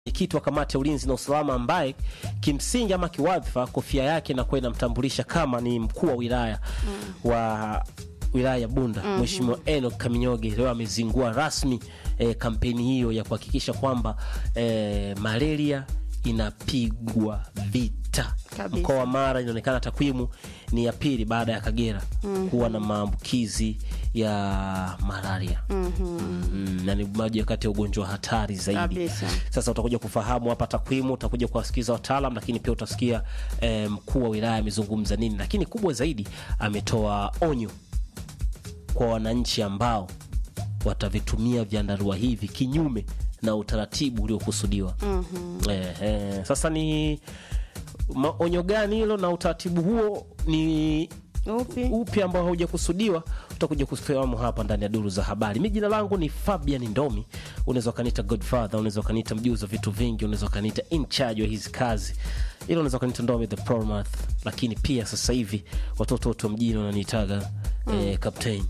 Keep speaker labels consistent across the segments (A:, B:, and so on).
A: mwenyekiti wa kamati ya ulinzi na usalama ambaye kimsingi ama kiwadhifa kofia yake inakuwa inamtambulisha kama ni mkuu wa wilaya wa wilaya ya Bunda Mheshimiwa Enoch Kaminyoge leo amezingua rasmi eh, kampeni hiyo ya kuhakikisha kwamba eh, malaria inapigwa vita.
B: Kabisa.
A: Mkoa wa Mara inaonekana takwimu ni ya pili baada ya Kagera kuwa na maambukizi ya malaria mm, na ni moja kati ya ugonjwa hatari zaidi.
B: Kabisa.
A: Sasa utakuja kufahamu hapa takwimu, utakuja kuwasikiza wataalam, lakini pia utasikia eh, mkuu wa wilaya amezungumza nini, lakini kubwa zaidi ametoa onyo kwa wananchi ambao watavitumia vyandarua hivi kinyume na utaratibu uliokusudiwa. eh, eh, sasa ni maonyo gani hilo na utaratibu huo ni
B: Upi?
A: upi ambao haujakusudiwa utakuja kufahamu hapa ndani ya duru za habari. Mi jina langu ni Fabian Ndomi, unaweza ukaniita Godfather, unaweza ukaniita mjuzi wa vitu vingi, unaweza ukaniita in charge wa hizi kazi, ila unaweza ukaniita Ndomi the Promath, lakini pia sasa hivi watoto wote wa mjini wananiitaga eh, captain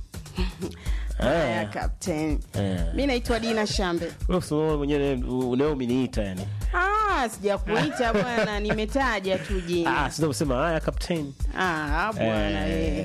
B: Haya, Captain.
A: eh.
B: Mi naitwa Dina Shambe.
A: Wewe usimame mwenyewe unao umeniita yani.
B: Ah, sijakuita bwana, nimetaja tu jina.
A: Ah, sio kusema haya captain.
B: Ah, bwana
A: Eh,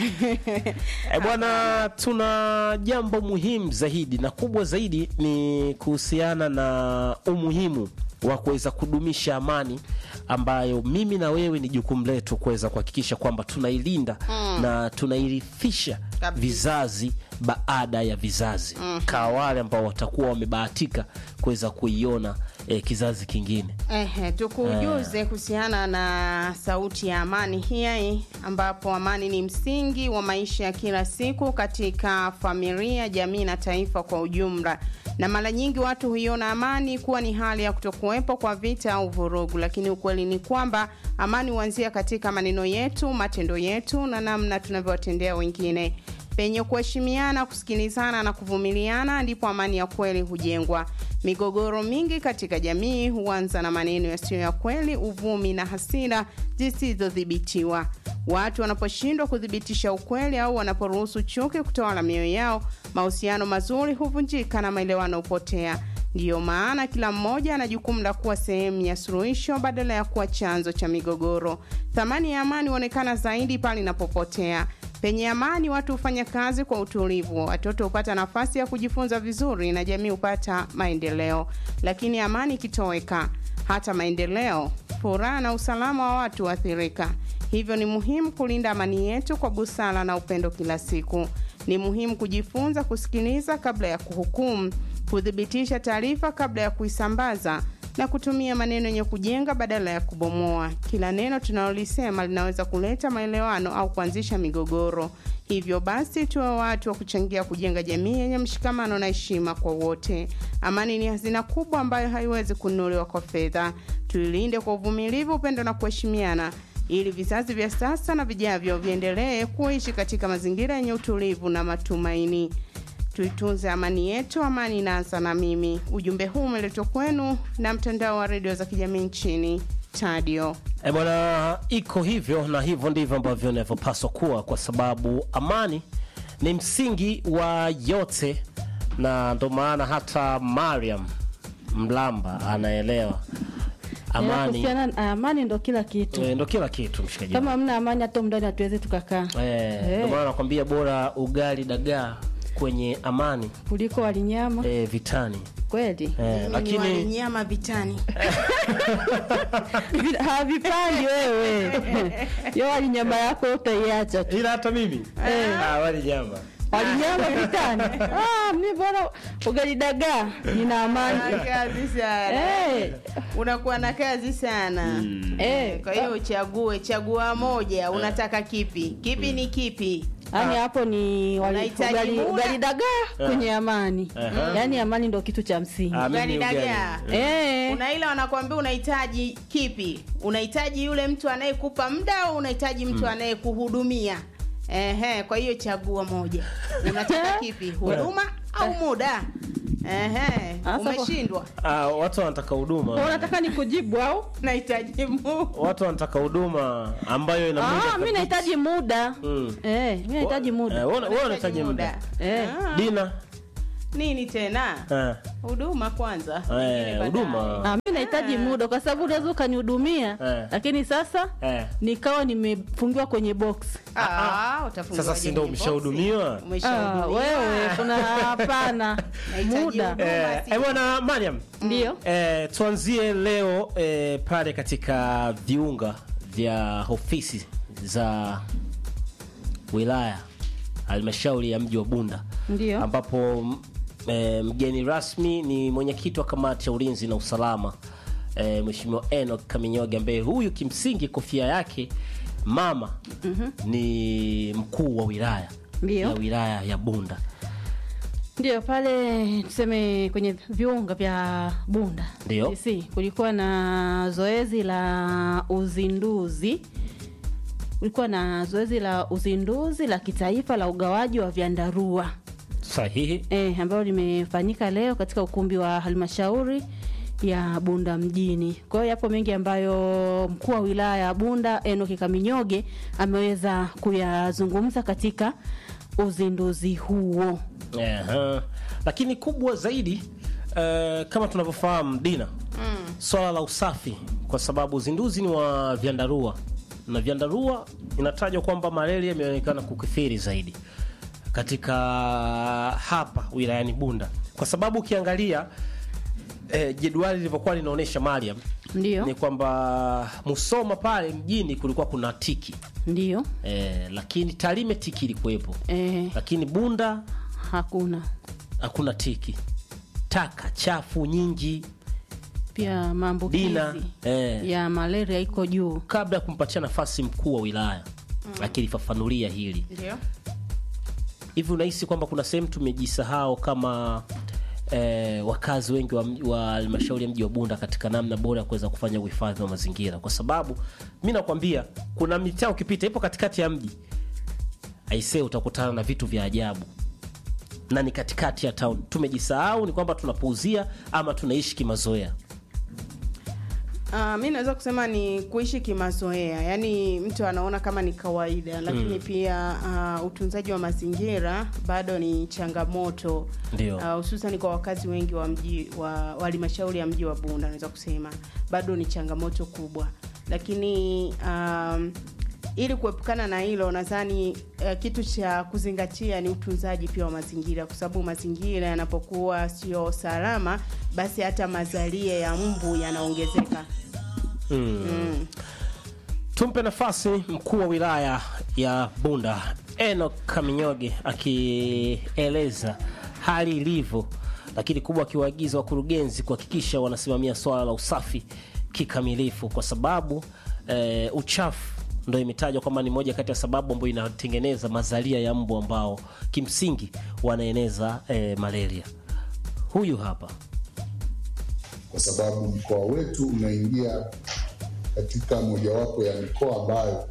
B: eh.
A: Eh, bwana, tuna jambo muhimu zaidi na kubwa zaidi ni kuhusiana na umuhimu wa kuweza kudumisha amani ambayo mimi na wewe ni jukumu letu kuweza kuhakikisha kwamba tunailinda na tunairithisha
B: Kabisa.
A: vizazi baada ya vizazi kwa wale ambao watakuwa wamebahatika kuweza kuiona eh, kizazi kingine.
B: Ehe, tukujuze kuhusiana na sauti ya amani hii ambapo amani ni msingi wa maisha ya kila siku katika familia, jamii na taifa kwa ujumla. Na mara nyingi watu huiona amani kuwa ni hali ya kutokuwepo kwa vita au vurugu, lakini ukweli ni kwamba amani huanzia katika maneno yetu, matendo yetu na namna tunavyowatendea wengine. Penye kuheshimiana, kusikilizana na kuvumiliana ndipo amani ya kweli hujengwa. Migogoro mingi katika jamii huanza na maneno yasiyo ya kweli, uvumi na hasira zisizodhibitiwa. Watu wanaposhindwa kuthibitisha ukweli au wanaporuhusu chuki kutawala mioyo yao, mahusiano mazuri huvunjika na maelewano hupotea. Ndiyo maana kila mmoja ana jukumu la kuwa sehemu ya suluhisho badala ya kuwa chanzo cha migogoro. Thamani ya amani huonekana zaidi pale inapopotea. Penye amani, watu hufanya kazi kwa utulivu, watoto hupata nafasi ya kujifunza vizuri na jamii hupata maendeleo. Lakini amani ikitoweka, hata maendeleo, furaha na usalama wa watu huathirika. Hivyo ni muhimu kulinda amani yetu kwa busara na upendo kila siku. Ni muhimu kujifunza kusikiliza kabla ya kuhukumu, kuthibitisha taarifa kabla ya kuisambaza na kutumia maneno yenye kujenga badala ya kubomoa. Kila neno tunalolisema linaweza kuleta maelewano au kuanzisha migogoro. Hivyo basi, tuwe watu wa kuchangia kujenga jamii yenye mshikamano na heshima kwa wote. Amani ni hazina kubwa ambayo haiwezi kununuliwa kwa fedha. Tuilinde kwa uvumilivu, upendo na kuheshimiana ili vizazi vya sasa na vijavyo viendelee kuishi katika mazingira yenye utulivu na matumaini. Tuitunze amani yetu, amani inaanza na mimi. Ujumbe huu umeletwa kwenu na mtandao wa redio za kijamii nchini Tadio.
A: E bwana, iko hivyo na hivyo ndivyo ambavyo inavyopaswa kuwa, kwa sababu amani ni msingi wa yote, na ndo maana hata Mariam Mlamba anaelewa amani
C: Kuhusiana na amani ndo kila kitu.
A: e, ndo kila kitu mshikaji.
C: Kama hamna amani hata mndani hatuwezi tukakaa
A: Eh,
C: Eh.
A: ndo maana nakwambia bora ugali dagaa kwenye amani
C: kuliko walinyama
A: e, vitani
C: kweli.
A: e,
B: Lakini
A: lakini
B: nyama vitani.
C: Vi- Havipandi wewe yo walinyama yako utaiacha tu.
A: ila hata mimi ah, wali nyama
C: Walinyama vitani. Ah, mi bora ugali dagaa nina amani.
B: Una kazi sana.
C: Eh,
B: Unakuwa na kazi sana.
C: eh,
B: Kwa hiyo uchague, chagua moja. Unataka kipi? Kipi ni kipi?
C: Yaani hapo ni wali-
B: Unahitaji
C: ugali,
B: muda?
C: ugali dagaa kwenye amani.
A: Aha.
C: Yaani amani ndo kitu cha msingi.
A: Ah, mimi
B: Ugali
A: ugali.
B: dagaa.
C: Eh,
B: Kuna ile wanakuambia unahitaji kipi? Unahitaji yule mtu anayekupa muda au unahitaji mtu anayekuhudumia? Ehe, kwa hiyo chagua moja. Unataka kipi? Huduma au muda? Ehe,
C: Sasa kwa-
B: umeshindwa.
A: Ah, watu wanataka huduma
C: unataka nikujibu au?
B: Nahitaji muda.
A: watu wanataka huduma ambayo ina muda
C: Ah, mi
A: kabisa.
C: nahitaji muda.
A: Mm.
C: Eh, mi nahitaji
A: Eh,
C: muda.
A: wewe wewe unahitaji muda
C: Eh.
B: Ah.
A: dina
B: nini tena
A: Eh,
B: huduma kwanza
A: eh,
B: Nyingine baadaye.
A: huduma
C: Ah, mi nahitaji muda kwa sababu unaweza ukanihudumia
A: Eh.
C: lakini sasa
A: eh.
C: nikawa nimefungiwa kwenye box
B: Ah, utafungiwaje
A: Sasa si ndo
B: kwenye boksi?
A: umeshahudumiwa?
C: ah,
B: Umeshahudumiwa.
C: wewe kuna hapana
B: Nahitaji
C: muda
B: huduma.
A: Eh,
B: si-
A: eh, bwana Mariam
C: ndio
A: eh, tuanzie leo eh, pale katika viunga vya ofisi za wilaya halmashauri ya mji wa Bunda
C: ndio
A: ambapo m- eh, mgeni rasmi ni mwenyekiti wa kamati ya ulinzi na usalama eh, Mheshimiwa Enoch Kaminyoge ambaye huyu kimsingi kofia yake mama ni mkuu wa wilaya
C: Ndio.
A: ya wilaya ya Bunda.
C: ndio pale tuseme kwenye viunga vya Bunda
A: Ndio.
C: DC, kulikuwa na zoezi la uzinduzi kulikuwa na zoezi la uzinduzi la kitaifa la ugawaji wa vyandarua
A: Sahihi.
C: e, ambalo limefanyika leo katika ukumbi wa halmashauri ya Bunda mjini. Kwa hiyo yapo mengi ambayo mkuu wa wilaya ya Bunda Enoki Kaminyoge ameweza kuyazungumza katika uzinduzi huo.
A: Aha. Lakini kubwa zaidi eh, kama tunavyofahamu Dina, swala la usafi, kwa sababu uzinduzi ni wa vyandarua na vyandarua inatajwa kwamba malaria imeonekana kukithiri zaidi katika hapa wilayani Bunda, kwa sababu ukiangalia eh, jedwali lilivyokuwa linaonyesha Mariam
C: Ndio,
A: ni kwamba Musoma pale mjini kulikuwa kuna tiki
C: ndio
A: eh, lakini Tarime tiki ilikuwepo,
C: e,
A: lakini Bunda
C: hakuna
A: hakuna tiki, taka chafu nyingi.
C: pia maambukizi
A: Dina eh,
C: ya malaria iko juu.
A: kabla ya kumpatia nafasi mkuu wa wilaya akilifafanulia hili
B: Ndio.
A: hivi, unahisi kwamba kuna sehemu tumejisahau kama eh, wakazi wengi wa mji- wa halmashauri ya mji wa Bunda katika namna bora ya kuweza kufanya uhifadhi wa mazingira, kwa sababu mi nakwambia kuna mitaa ukipita ipo katikati ya mji aisee, utakutana na vitu vya ajabu na ni katikati ya town. Tumejisahau ni kwamba tunapuuzia ama tunaishi kimazoea.
B: Uh, mi naweza kusema ni kuishi kimazoea, yaani mtu anaona kama ni kawaida, lakini pia uh, utunzaji wa mazingira bado ni changamoto
A: Ndio.
B: uh, hususan kwa wakazi wengi wa mji wa wa halmashauri ya mji wa Bunda, naweza kusema bado ni changamoto kubwa, lakini um, ili kuepukana na hilo nadhani uh, kitu cha kuzingatia ni utunzaji pia wa mazingira, kwa sababu mazingira yanapokuwa sio salama, basi hata mazalia ya mbu yanaongezeka. Mm.
A: Tumpe nafasi mkuu wa wilaya ya Bunda Enoch Kaminyoge akieleza hali ilivyo, lakini kubwa akiwaagiza wakurugenzi kuhakikisha wanasimamia swala la usafi kikamilifu, kwa sababu eh, uchafu ndo imetajwa kwamba ni moja kati ya sababu ambayo inatengeneza mazalia ya mbu ambao kimsingi wanaeneza eh, malaria. Huyu hapa
D: kwa sababu mkoa wetu unaingia katika mojawapo ya mikoa ambayo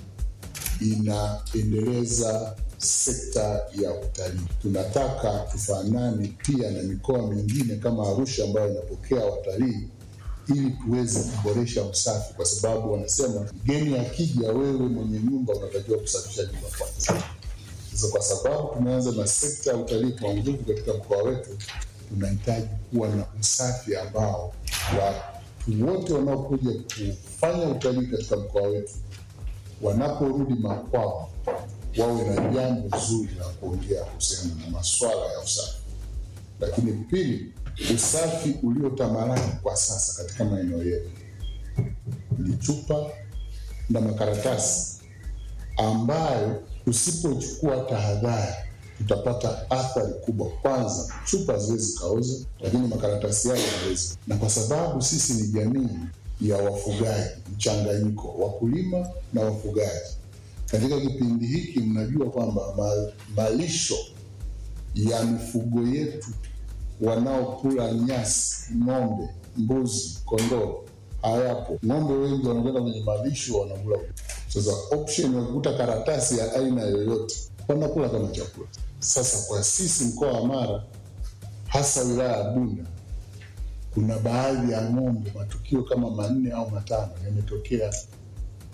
D: inaendeleza sekta ya utalii. Tunataka tufanane pia na mikoa mingine kama Arusha ambayo inapokea watalii ili tuweze kuboresha usafi, kwa sababu wanasema mgeni akija, wewe mwenye nyumba unatakiwa kusafisha nyumba kwanza. Sasa kwa sababu tumeanza na sekta ya utalii kwa nguvu katika mkoa wetu, tunahitaji kuwa na usafi ambao watu wote wanaokuja kufanya utalii katika mkoa wetu wanaporudi makwao wawe na jambo zuri la kuongea kuhusiana na masuala ya usafi. Lakini pili, usafi uliotamalaki kwa sasa katika maeneo yetu ni chupa na makaratasi ambayo usipochukua tahadhari tutapata athari kubwa. Kwanza, chupa haziwezi kaoza, lakini makaratasi yao yanaweza, na kwa sababu sisi ni jamii ya wafugaji mchanganyiko, wakulima na wafugaji. Katika kipindi hiki, mnajua kwamba ma, malisho ya mifugo yetu wanaokula nyasi, ng'ombe, mbuzi, kondoo hayapo. Ng'ombe wengi wanakwenda kwenye malisho wanakula. Sasa option ya kukuta karatasi ya aina yoyote wanakula kama chakula. Sasa kwa sisi mkoa wa Mara, hasa wilaya ya Bunda, kuna baadhi ya ng'ombe, matukio kama manne au matano yametokea,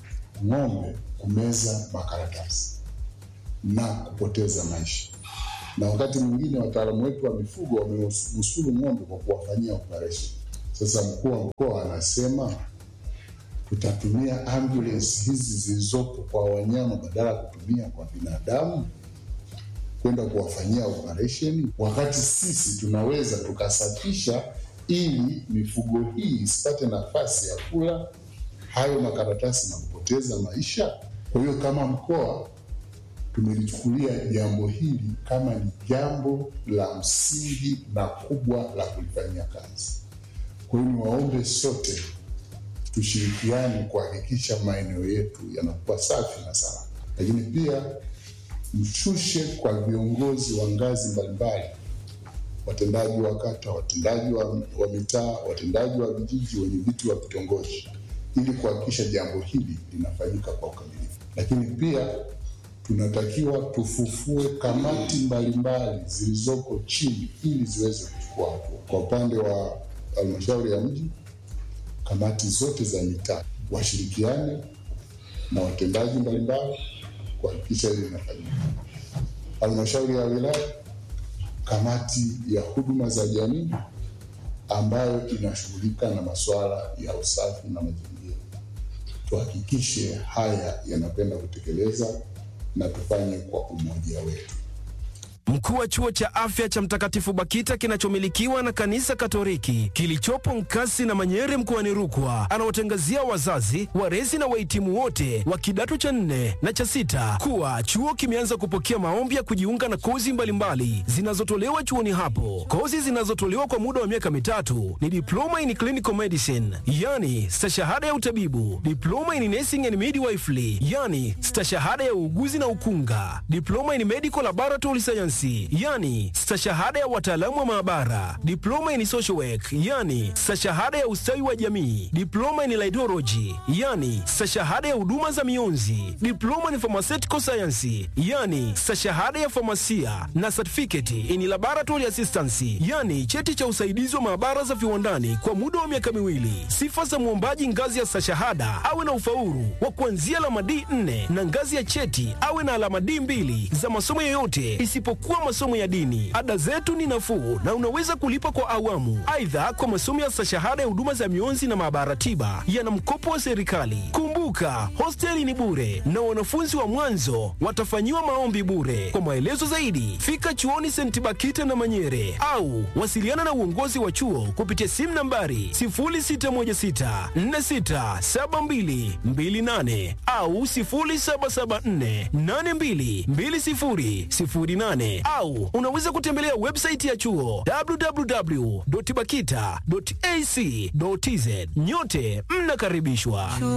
D: ng'ombe kumeza makaratasi na kupoteza maisha. na wakati mwingine wataalamu wetu wa mifugo wamenusuru ng'ombe kwa kuwafanyia operation. Sasa mkuu wa mkoa anasema tutatumia ambulance hizi zilizopo kwa wanyama badala ya kutumia kwa binadamu kwenda kuwafanyia operation, wakati sisi tunaweza tukasafisha ili mifugo hii isipate nafasi ya kula hayo makaratasi na kupoteza maisha. Kwa hiyo kama mkoa tumelichukulia jambo hili kama ni jambo la msingi na kubwa la kulifanyia kazi. Kwa hiyo niwaombe sote tushirikiane kuhakikisha maeneo yetu yanakuwa safi na salama, lakini pia mshushe kwa viongozi wa ngazi mbalimbali, watendaji wa kata, watendaji wa, wa mitaa, watendaji wa vijiji, wenye viti wa vitongoji, ili kuhakikisha jambo hili linafanyika kwa ukamilifu. Lakini pia tunatakiwa tufufue kamati mbalimbali zilizoko chini ili ziweze kuchukua hatua. Kwa upande wa halmashauri ya mji, kamati zote za mitaa washirikiane na watendaji mbalimbali kuhakikisha hili linafanyika. Halmashauri ya wilaya, kamati ya huduma za jamii ambayo inashughulika na masuala ya usafi na mazingira, tuhakikishe haya yanapenda kutekeleza na tufanye kwa umoja wetu.
E: Mkuu wa chuo cha afya cha Mtakatifu Bakita kinachomilikiwa na kanisa Katoliki kilichopo Nkasi na Manyere mkoani Rukwa anawatangazia wazazi, walezi na wahitimu wote wa kidato cha nne na cha sita kuwa chuo kimeanza kupokea maombi ya kujiunga na kozi mbalimbali zinazotolewa chuoni hapo. Kozi zinazotolewa kwa muda wa miaka mitatu ni diploma in clinical medicine, yani stashahada ya utabibu, diploma in nursing and midwifery, yani stashahada ya uuguzi na ukunga, diploma in medical laboratory science yani stashahada ya wataalamu wa maabara, diploma in social work yani stashahada ya ustawi wa jamii, diploma in laidology yani stashahada ya huduma za mionzi, diploma in pharmaceutical science yani stashahada ya famasia na certificate in laboratory assistance yani cheti cha usaidizi wa maabara za viwandani kwa muda wa miaka miwili. Sifa za mwombaji ngazi ya stashahada awe na ufaulu wa kuanzia alama D4 na ngazi ya cheti awe na alama D2 za masomo yoyote isipokuwa masomo ya dini. Ada zetu ni nafuu na unaweza kulipa kwa awamu. Aidha, kwa masomo ya stashahada ya huduma za mionzi na maabara tiba yana mkopo wa serikali. Kumbuka, hosteli ni bure na wanafunzi wa mwanzo watafanyiwa maombi bure. Kwa maelezo zaidi, fika chuoni St. Bakita na Manyere au wasiliana na uongozi wa chuo kupitia simu nambari 0616467228 au 0774822008 au unaweza kutembelea website ya chuo www.bakita.ac.tz. Nyote mnakaribishwa.